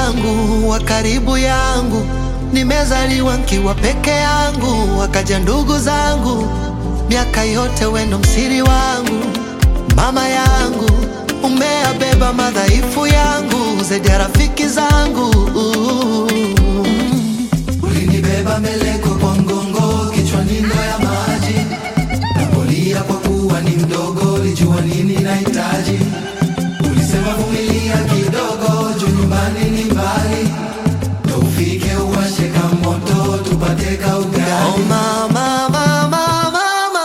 yangu wa karibu yangu, nimezaliwa nkiwa peke yangu, wakaja ndugu zangu, miaka yote wendo msiri wangu, mama yangu, umeabeba madhaifu yangu zaidi ya rafiki zangu. Ulinibeba meleko kwa mgongo, kichwani ndoo ya maji, napolia kwa kuwa ni mdogo, lijua nini nahitaji. Ulisema vumilia kidogo, juu nyumbani ni mbali, ndo ufike uwashe ka moto, tupate ka Oh, ugali. mama, mama, mama,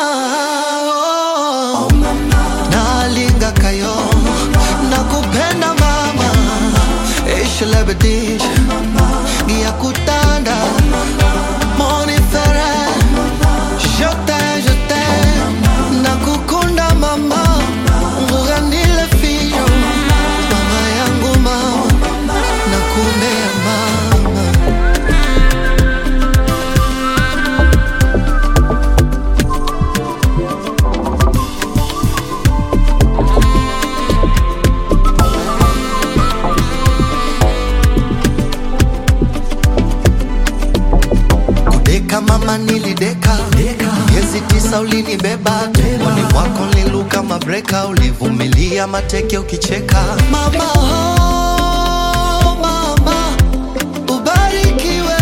oh. nalinga kayo nakupenda mama ishlebedish gia kutanda monifere jote jote nakukunda mama nguganile fiyo mama yangu mama nakumbea mama Kudeka mama nilideka miezi tisa ulinibeba tumboni mwako niluka mabreka ulivumilia mateke ukicheka mama oh, mama ubarikiwe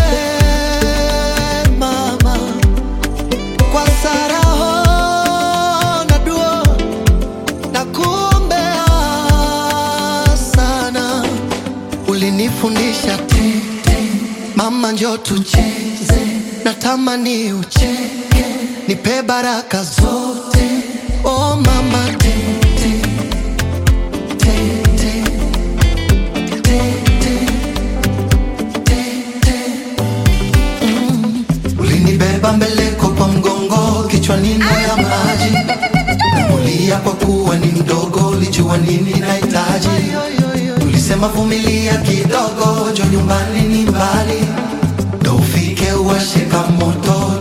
mama kwa saraho na duo na kuombea sana ulinifundisha tete mama njo tucheze natamani ucheke nipe baraka zote oh mama tete tete tete tete Ulinibeba mbeleko kwa mgongo, kichwani ndoo ya maji, napolia kwa kuwa ni mdogo, lijua nini nahitaji. Ulisema vumilia kidogo, jo nyumbani ni mbali, ndo ufike uwashe ka moto,